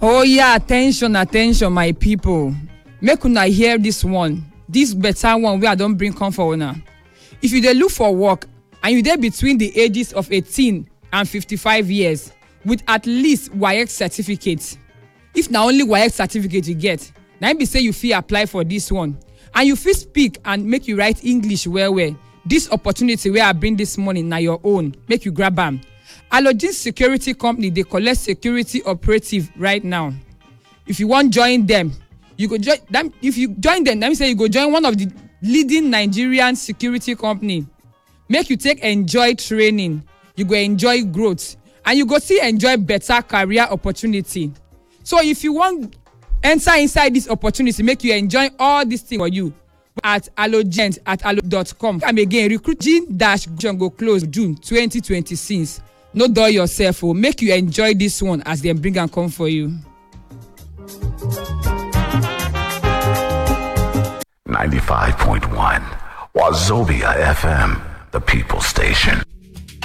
oh yeah attention attention my people make una hear this one this better one wey i don bring come for una if you dey look for work and you dey between the ages of eighteen and fifty-five years with at least waec certificate if na only waec certificate you get na im be say you fit apply for this one and you fit speak and make you write english well well this opportunity wey i bring this morning na your own make you grab am alogene security company dey collect security operative right now if you wan join dem you go join dem if you join dem that mean say you go join one of the leading nigerian security company make you take enjoy training you go enjoy growth and you go still enjoy better career opportunity so if you wan enter inside this opportunity make you enjoy all this thing for you at allogent at allo dot com come again recruiting dash go close june twenty twenty six no dull yourself o make you enjoy this one as dem bring am come for you. 95.1 Wazobia FM, the people station.